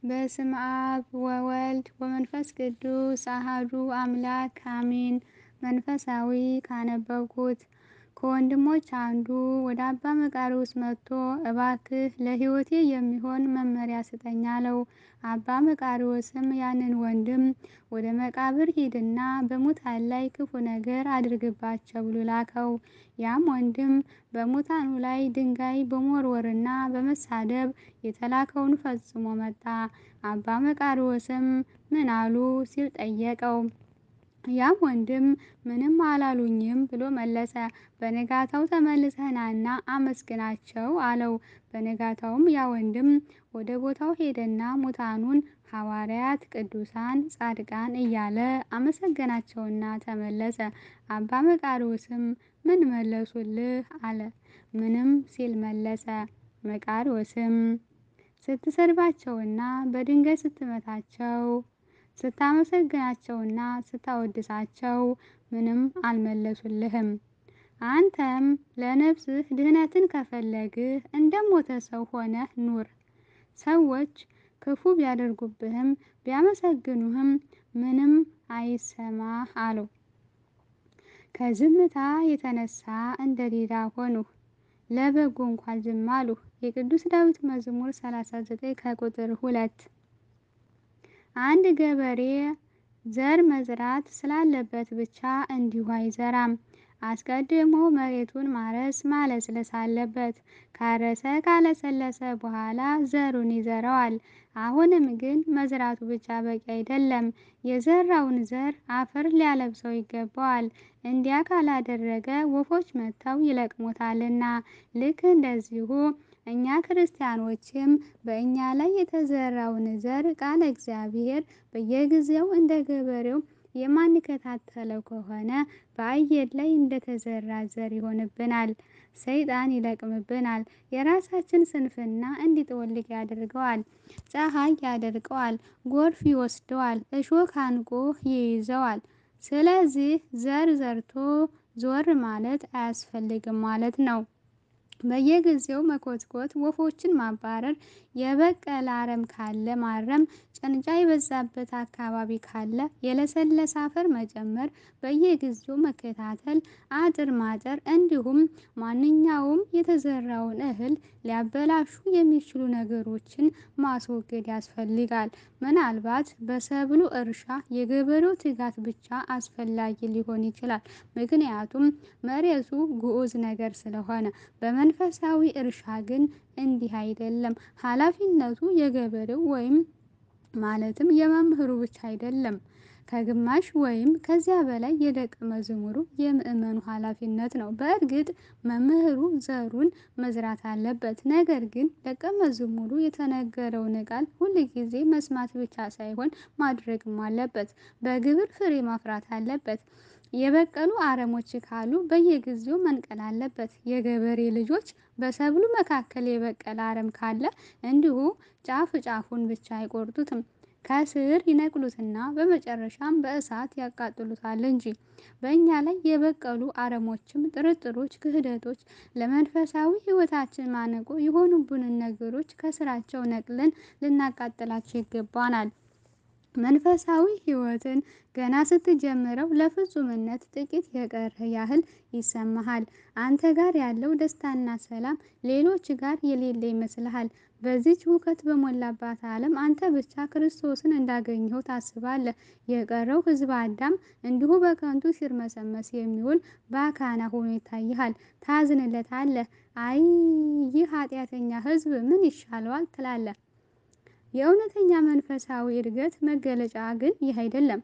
በስመ አብ ወወልድ ወመንፈስ ቅዱስ አሐዱ አምላክ አሜን። መንፈሳዊ ካነበብኩት ከወንድሞች አንዱ ወደ አባ መቃርዮስ መጥቶ እባክህ ለሕይወቴ የሚሆን መመሪያ ስጠኝ አለው። አባ መቃርዮስም ያንን ወንድም ወደ መቃብር ሂድና በሙታን ላይ ክፉ ነገር አድርግባቸው ብሎ ላከው። ያም ወንድም በሙታኑ ላይ ድንጋይ በመወርወርና በመሳደብ የተላከውን ፈጽሞ መጣ። አባ መቃርዮስም ምን አሉ ሲል ጠየቀው። ያም ወንድም ምንም አላሉኝም ብሎ መለሰ። በነጋታው ተመልሰህ ናና አመስግናቸው አለው። በነጋታውም ያ ወንድም ወደ ቦታው ሄደና ሙታኑን ሐዋርያት፣ ቅዱሳን፣ ጻድቃን እያለ አመሰገናቸውና ተመለሰ። አባ መቃርዮስም ምን መለሱልህ አለ። ምንም ሲል መለሰ። መቃርዮስም ስትሰድባቸውና በድንጋይ ስትመታቸው ስታመሰግናቸውና ስታወድሳቸው ምንም አልመለሱልህም። አንተም ለነፍስህ ድህነትን ከፈለግህ እንደ ሞተ ሰው ሆነህ ኑር። ሰዎች ክፉ ቢያደርጉብህም ቢያመሰግኑህም ምንም አይሰማህ አለው። ከዝምታ የተነሳ እንደ ዲዳ ሆንሁ፣ ለበጎ እንኳን ዝም አልሁ። የቅዱስ ዳዊት መዝሙር 39 ከቁጥር ሁለት አንድ ገበሬ ዘር መዝራት ስላለበት ብቻ እንዲሁ አይዘራም። አስቀድሞ መሬቱን ማረስ ማለስለስ አለበት። ካረሰ ካለሰለሰ በኋላ ዘሩን ይዘራዋል። አሁንም ግን መዝራቱ ብቻ በቂ አይደለም። የዘራውን ዘር አፈር ሊያለብሰው ይገባዋል። እንዲያ ካላደረገ ወፎች መጥተው ይለቅሙታልና። ልክ እንደዚሁ እኛ ክርስቲያኖችም በእኛ ላይ የተዘራውን ዘር ቃለ እግዚአብሔር በየጊዜው እንደ ገበሬው የማንከታተለው ከሆነ በአየር ላይ እንደተዘራ ዘር ይሆንብናል። ሰይጣን ይለቅምብናል። የራሳችን ስንፍና እንዲጠወልግ ያደርገዋል። ፀሐይ ያደርቀዋል። ጎርፍ ይወስደዋል። እሾህ አንቆ ይይዘዋል። ስለዚህ ዘር ዘርቶ ዞር ማለት አያስፈልግም ማለት ነው። በየጊዜው መኮትኮት፣ ወፎችን ማባረር፣ የበቀለ አረም ካለ ማረም፣ ጭንጫ የበዛበት አካባቢ ካለ የለሰለሰ አፈር መጨመር፣ በየጊዜው መከታተል፣ አጥር ማጠር፣ እንዲሁም ማንኛውም የተዘራውን እህል ሊያበላሹ የሚችሉ ነገሮችን ማስወገድ ያስፈልጋል። ምናልባት በሰብሉ እርሻ የገበሬው ትጋት ብቻ አስፈላጊ ሊሆን ይችላል። ምክንያቱም መሬቱ ግዑዝ ነገር ስለሆነ። በመንፈሳዊ እርሻ ግን እንዲህ አይደለም። ኃላፊነቱ የገበሬው ወይም ማለትም የመምህሩ ብቻ አይደለም። ከግማሽ ወይም ከዚያ በላይ የደቀ መዝሙሩ የምእመኑ ኃላፊነት ነው። በእርግጥ መምህሩ ዘሩን መዝራት አለበት። ነገር ግን ደቀ መዝሙሩ የተነገረውን ቃል ሁል ጊዜ መስማት ብቻ ሳይሆን ማድረግም አለበት። በግብር ፍሬ ማፍራት አለበት። የበቀሉ አረሞች ካሉ በየጊዜው መንቀል አለበት። የገበሬ ልጆች በሰብሉ መካከል የበቀለ አረም ካለ እንዲሁ ጫፍ ጫፉን ብቻ አይቆርጡትም፣ ከስር ይነቅሉትና በመጨረሻም በእሳት ያቃጥሉታል እንጂ። በእኛ ላይ የበቀሉ አረሞችም ጥርጥሮች፣ ክህደቶች፣ ለመንፈሳዊ ሕይወታችን ማነቆ የሆኑብንን ነገሮች ከስራቸው ነቅለን ልናቃጥላቸው ይገባናል። መንፈሳዊ ሕይወትን ገና ስትጀምረው ለፍጹምነት ጥቂት የቀረ ያህል ይሰማሃል። አንተ ጋር ያለው ደስታና ሰላም ሌሎች ጋር የሌለ ይመስልሃል። በዚች ሁከት በሞላባት ዓለም አንተ ብቻ ክርስቶስን እንዳገኘኸው ታስባለህ። የቀረው ሕዝበ አዳም እንዲሁ በከንቱ ሲርመሰመስ የሚውል ባካና ሆኖ ይታይሃል። ታዝንለታለህ። አይ ይህ ኃጢአተኛ ሕዝብ ምን ይሻለዋል ትላለህ። የእውነተኛ መንፈሳዊ እድገት መገለጫ ግን ይህ አይደለም።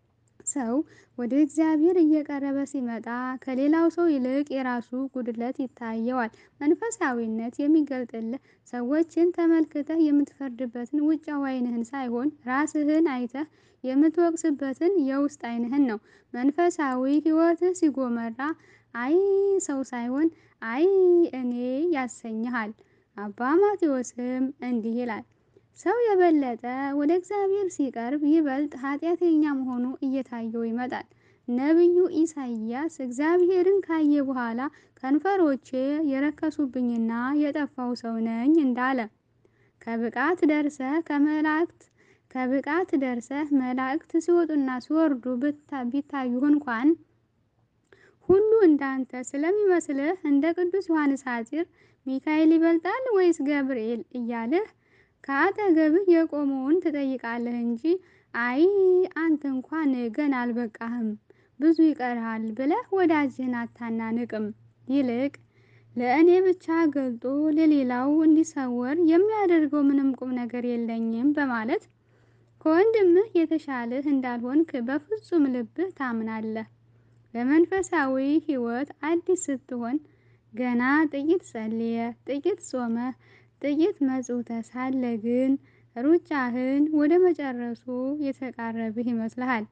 ሰው ወደ እግዚአብሔር እየቀረበ ሲመጣ ከሌላው ሰው ይልቅ የራሱ ጉድለት ይታየዋል። መንፈሳዊነት የሚገልጥልህ ሰዎችን ተመልክተህ የምትፈርድበትን ውጫዊ ዓይንህን ሳይሆን ራስህን አይተህ የምትወቅስበትን የውስጥ ዓይንህን ነው። መንፈሳዊ ሕይወትህ ሲጎመራ አይ ሰው ሳይሆን አይ እኔ ያሰኝሃል። አባ ማቴዎስም እንዲህ ይላል ሰው የበለጠ ወደ እግዚአብሔር ሲቀርብ ይበልጥ ኃጢአተኛ መሆኑ እየታየው ይመጣል። ነቢዩ ኢሳይያስ እግዚአብሔርን ካየ በኋላ ከንፈሮቼ የረከሱብኝና የጠፋው ሰው ነኝ እንዳለ ከብቃት ደርሰህ ከመላእክት ከብቃት ደርሰህ መላእክት ሲወጡና ሲወርዱ ቢታዩህ እንኳን ሁሉ እንዳንተ ስለሚመስልህ እንደ ቅዱስ ዮሐንስ ሐፂር ሚካኤል ይበልጣል ወይስ ገብርኤል እያልህ ከአጠገብህ የቆመውን ትጠይቃለህ እንጂ አይ አንተ እንኳን ገና አልበቃህም ብዙ ይቀርሃል ብለህ ወዳጅህን አታናንቅም። ይልቅ ለእኔ ብቻ ገልጦ ለሌላው እንዲሰወር የሚያደርገው ምንም ቁም ነገር የለኝም በማለት ከወንድምህ የተሻለህ እንዳልሆንክ በፍጹም ልብህ ታምናለህ። በመንፈሳዊ ሕይወት አዲስ ስትሆን ገና ጥቂት ጸልየህ ጥቂት ጾመህ ጥቂት መጽውተህ ሳለ ግን ሩጫህን ወደ መጨረሱ የተቃረብህ ይመስልሃል።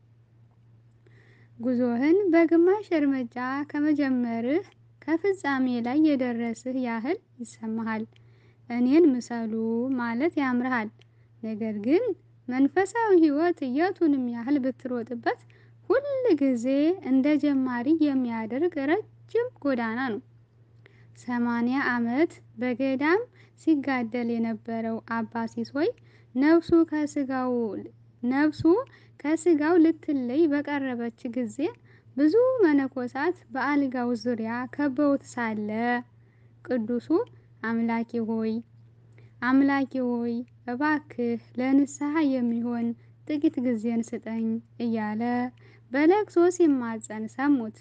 ጉዞህን በግማሽ እርምጃ ከመጀመርህ ከፍጻሜ ላይ የደረስህ ያህል ይሰማሃል። እኔን ምሰሉ ማለት ያምርሃል። ነገር ግን መንፈሳዊ ሕይወት የቱንም ያህል ብትሮጥበት ሁል ጊዜ እንደ ጀማሪ የሚያደርግ ረጅም ጎዳና ነው። ሰማንያ ዓመት በገዳም ሲጋደል የነበረው አባ ሲሶይ ነፍሱ ከስጋው ነፍሱ ከስጋው ልትለይ በቀረበች ጊዜ ብዙ መነኮሳት በአልጋው ዙሪያ ከበውት ሳለ ቅዱሱ አምላኬ ሆይ አምላኬ ሆይ እባክህ ለንስሐ የሚሆን ጥቂት ጊዜን ስጠኝ እያለ በለቅሶ ሲማጸን ሰሙት።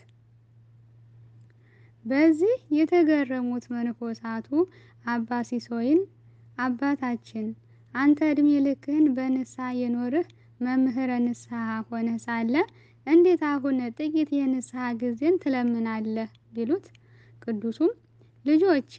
በዚህ የተገረሙት መነኮሳቱ አባ ሲሶይን አባታችን አንተ እድሜ ልክህን በንስሐ የኖርህ መምህረ ንስሐ ሆነህ ሳለ እንዴት አሁን ጥቂት የንስሐ ጊዜን ትለምናለህ? ቢሉት ቅዱሱም ልጆቼ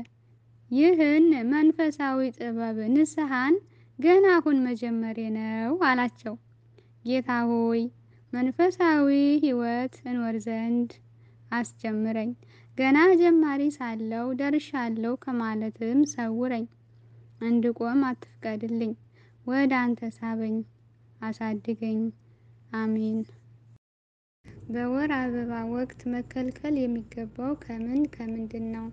ይህን መንፈሳዊ ጥበብ ንስሐን ገና አሁን መጀመሬ ነው አላቸው። ጌታ ሆይ መንፈሳዊ ሕይወት እኖር ዘንድ አስጀምረኝ፣ ገና ጀማሪ ሳለው ደርሻለሁ ከማለትም ሰውረኝ፣ እንድቆም አትፍቀድልኝ፣ ወደ አንተ ሳበኝ፣ አሳድገኝ። አሜን። በወር አበባ ወቅት መከልከል የሚገባው ከምን ከምንድን ነው?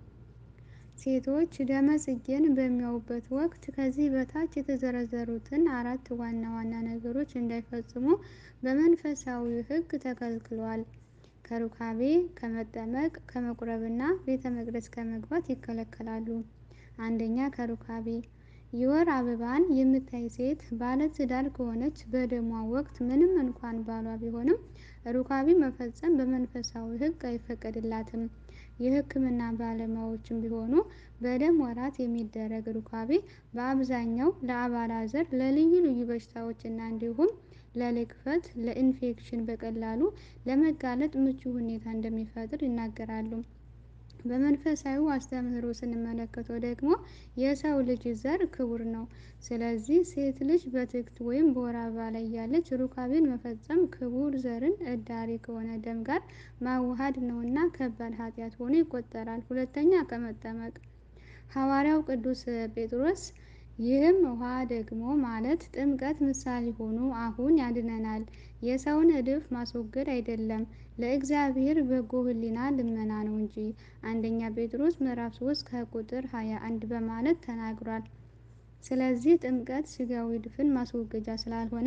ሴቶች ደመ ጽጌን በሚያዩበት ወቅት ከዚህ በታች የተዘረዘሩትን አራት ዋና ዋና ነገሮች እንዳይፈጽሙ በመንፈሳዊ ሕግ ተከልክለዋል። ከሩካቤ፣ ከመጠመቅ፣ ከመቁረብና ቤተ መቅደስ ከመግባት ይከለከላሉ። አንደኛ ከሩካቤ የወር አበባን የምታይ ሴት ባለ ትዳር ከሆነች በደሟ ወቅት ምንም እንኳን ባሏ ቢሆንም ሩካቤ መፈጸም በመንፈሳዊ ሕግ አይፈቀድላትም። የሕክምና ባለሙያዎችም ቢሆኑ በደም ወራት የሚደረግ ሩካቤ በአብዛኛው ለአባላዘር፣ ለልዩ ልዩ በሽታዎች እና እንዲሁም ለልክፈት፣ ለኢንፌክሽን በቀላሉ ለመጋለጥ ምቹ ሁኔታ እንደሚፈጥር ይናገራሉ። በመንፈሳዊ አስተምህሮ ስንመለከተው ደግሞ የሰው ልጅ ዘር ክቡር ነው። ስለዚህ ሴት ልጅ በትክት ወይም በወር አበባ ላይ ያለች ሩካቤን መፈጸም ክቡር ዘርን እዳሪ ከሆነ ደም ጋር ማዋሃድ ነውና ከባድ ኃጢአት ሆኖ ይቆጠራል። ሁለተኛ ከመጠመቅ ሐዋርያው ቅዱስ ጴጥሮስ ይህም ውሃ ደግሞ ማለት ጥምቀት ምሳሌ ሆኖ አሁን ያድነናል፣ የሰውን እድፍ ማስወገድ አይደለም፣ ለእግዚአብሔር በጎ ሕሊና ልመና ነው እንጂ አንደኛ ጴጥሮስ ምዕራፍ 3 ከቁጥር 21 በማለት ተናግሯል። ስለዚህ ጥምቀት ስጋዊ ድፍን ማስወገጃ ስላልሆነ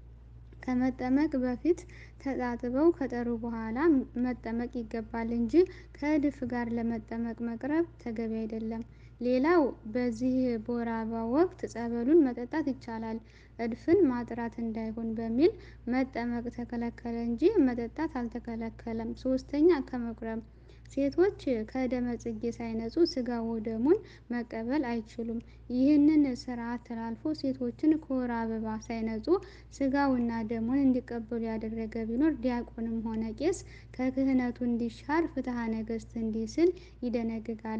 ከመጠመቅ በፊት ተጣጥበው ከጠሩ በኋላ መጠመቅ ይገባል እንጂ ከእድፍ ጋር ለመጠመቅ መቅረብ ተገቢ አይደለም። ሌላው በዚህ በወር አበባ ወቅት ጸበሉን መጠጣት ይቻላል፣ እድፍን ማጥራት እንዳይሆን በሚል መጠመቅ ተከለከለ እንጂ መጠጣት አልተከለከለም። ሶስተኛ ከመቁረብ ሴቶች ከደመ ጽጌ ሳይነጹ ስጋ ወደሙን መቀበል አይችሉም። ይህንን ስርዓት ተላልፎ ሴቶችን ከወር አበባ ሳይነጹ ስጋውና ደሙን እንዲቀበሉ ያደረገ ቢኖር ዲያቆንም ሆነ ቄስ ከክህነቱ እንዲሻር ፍትሐ ነገሥት እንዲህ ሲል ይደነግጋል።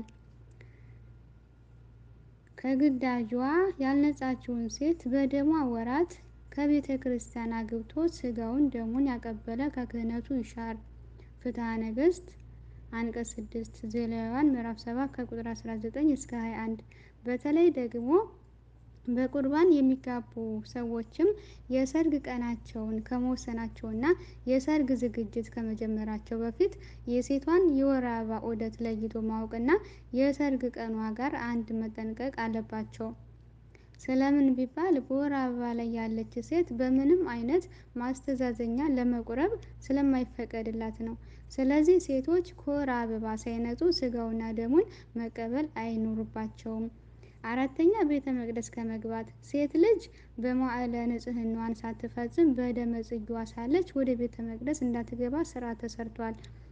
ከግዳጇ ያልነጻችውን ሴት በደሟ ወራት ከቤተ ክርስቲያን አግብቶ ስጋውን ደሙን ያቀበለ ከክህነቱ ይሻር። ፍትሐ ነገሥት አንቀጽ ስድስት ዘሌዋውያን ምዕራፍ ሰባት ከቁጥር አስራ ዘጠኝ እስከ ሀያ አንድ በተለይ ደግሞ በቁርባን የሚጋቡ ሰዎችም የሰርግ ቀናቸውን ከመወሰናቸውና የሰርግ ዝግጅት ከመጀመራቸው በፊት የሴቷን የወር አበባ ዑደት ለይቶ ማወቅና የሰርግ ቀኗ ጋር አንድ መጠንቀቅ አለባቸው። ስለምን ቢባል በወር አበባ ላይ ያለች ሴት በምንም አይነት ማስተዛዘኛ ለመቁረብ ስለማይፈቀድላት ነው። ስለዚህ ሴቶች ከወር አበባ ሳይነጹ ስጋውና ደሙን መቀበል አይኖርባቸውም። አራተኛ ቤተ መቅደስ ከመግባት ሴት ልጅ በመዋዕለ ንጽህናዋን ሳትፈጽም በደመ ጽጌዋ ሳለች ወደ ቤተ መቅደስ እንዳትገባ ሥርዓት ተሰርቷል።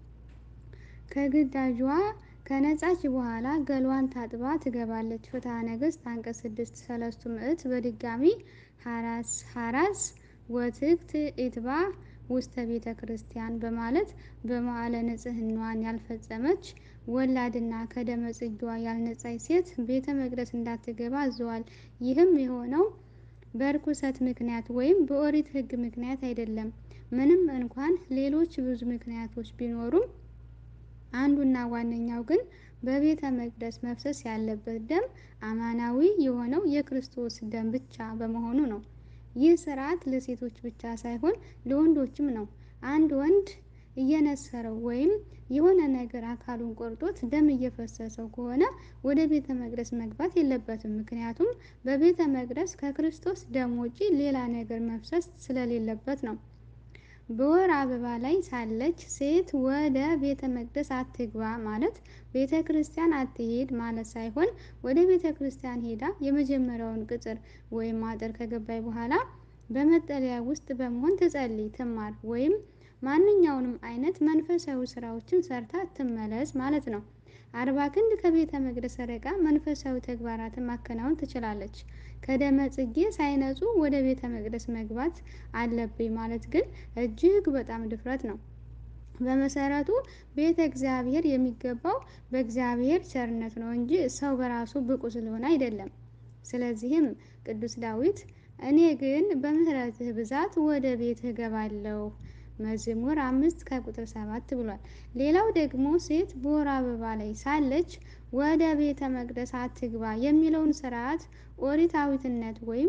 ከግዳጇ ከነጻች በኋላ ገሏን ታጥባ ትገባለች። ፍትሐ ነገሥት አንቀጽ ስድስት ሰለስቱ ምዕት በድጋሚ ሀራስ ሀራስ ወትክት ኢትባ ውስተ ቤተ ክርስቲያን በማለት በመዋዕለ ንጽህናዋን ያልፈጸመች ወላድና ከደመ ጽጌዋ ያልነጻች ሴት ቤተ መቅደስ እንዳትገባ አዘዋል። ይህም የሆነው በርኩሰት ምክንያት ወይም በኦሪት ሕግ ምክንያት አይደለም። ምንም እንኳን ሌሎች ብዙ ምክንያቶች ቢኖሩም አንዱና ዋነኛው ግን በቤተ መቅደስ መፍሰስ ያለበት ደም አማናዊ የሆነው የክርስቶስ ደም ብቻ በመሆኑ ነው። ይህ ሥርዓት ለሴቶች ብቻ ሳይሆን ለወንዶችም ነው። አንድ ወንድ እየነሰረው ወይም የሆነ ነገር አካሉን ቆርጦት ደም እየፈሰሰው ከሆነ ወደ ቤተ መቅደስ መግባት የለበትም። ምክንያቱም በቤተ መቅደስ ከክርስቶስ ደም ውጪ ሌላ ነገር መፍሰስ ስለሌለበት ነው። በወር አበባ ላይ ሳለች ሴት ወደ ቤተ መቅደስ አትግባ ማለት ቤተ ክርስቲያን አትሄድ ማለት ሳይሆን ወደ ቤተ ክርስቲያን ሄዳ የመጀመሪያውን ቅጽር ወይም አጥር ከገባይ በኋላ በመጠለያ ውስጥ በመሆን ትጸልይ፣ ትማር ወይም ማንኛውንም አይነት መንፈሳዊ ስራዎችን ሰርታ ትመለስ ማለት ነው። አርባ ክንድ ከቤተ መቅደስ ርቃ መንፈሳዊ ተግባራትን ማከናወን ትችላለች። ከደመ ጽጌ ሳይነጹ ወደ ቤተ መቅደስ መግባት አለብኝ ማለት ግን እጅግ በጣም ድፍረት ነው። በመሰረቱ ቤተ እግዚአብሔር የሚገባው በእግዚአብሔር ቸርነት ነው እንጂ ሰው በራሱ ብቁ ስለሆነ አይደለም። ስለዚህም ቅዱስ ዳዊት እኔ ግን በምሕረትህ ብዛት ወደ ቤትህ እገባለሁ መዝሙር አምስት ከቁጥር ሰባት ብሏል። ሌላው ደግሞ ሴት በወር አበባ ላይ ሳለች ወደ ቤተ መቅደስ አትግባ የሚለውን ስርዓት ኦሪታዊትነት ወይም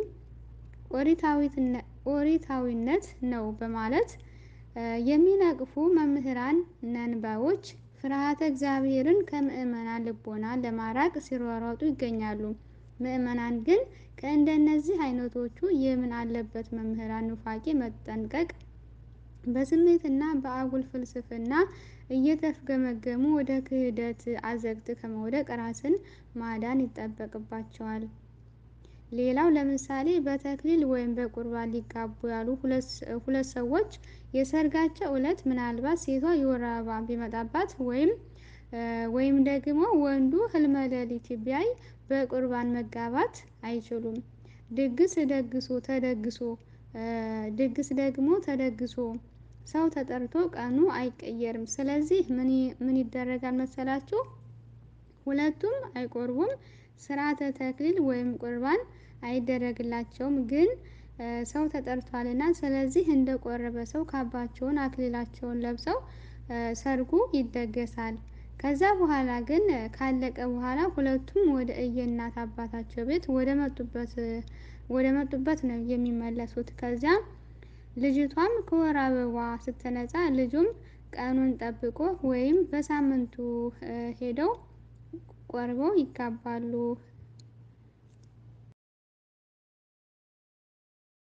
ኦሪታዊነት ነው በማለት የሚነቅፉ መምህራን ነንባዮች ፍርሃተ እግዚአብሔርን ከምዕመናን ልቦና ለማራቅ ሲሯሯጡ ይገኛሉ። ምዕመናን ግን ከእንደነዚህ አይነቶቹ የምን አለበት መምህራን ኑፋቄ መጠንቀቅ በስሜትና በአጉል ፍልስፍና እየተፍገመገሙ ወደ ክህደት አዘቅት ከመውደቅ ራስን ማዳን ይጠበቅባቸዋል። ሌላው ለምሳሌ በተክሊል ወይም በቁርባን ሊጋቡ ያሉ ሁለት ሰዎች የሰርጋቸው ዕለት ምናልባት ሴቷ የወር አበባ ቢመጣባት ወይም ወይም ደግሞ ወንዱ ህልመ ሌሊት ቢያይ በቁርባን መጋባት አይችሉም። ድግስ ደግሶ ተደግሶ ድግስ ደግሞ ተደግሶ ሰው ተጠርቶ ቀኑ አይቀየርም። ስለዚህ ምን ይደረጋል መሰላችሁ? ሁለቱም አይቆርቡም። ስርዓተ ተክሊል ወይም ቁርባን አይደረግላቸውም። ግን ሰው ተጠርቷልና ስለዚህ እንደ ቆረበ ሰው ካባቸውን አክሊላቸውን ለብሰው ሰርጉ ይደገሳል። ከዛ በኋላ ግን ካለቀ በኋላ ሁለቱም ወደ እየእናት አባታቸው ቤት ወደ መጡበት ወደ መጡበት ነው የሚመለሱት። ከዚያም ልጅቷም ከወር አበባ ስትነጻ ልጁም ቀኑን ጠብቆ ወይም በሳምንቱ ሄደው ቆርበው ይጋባሉ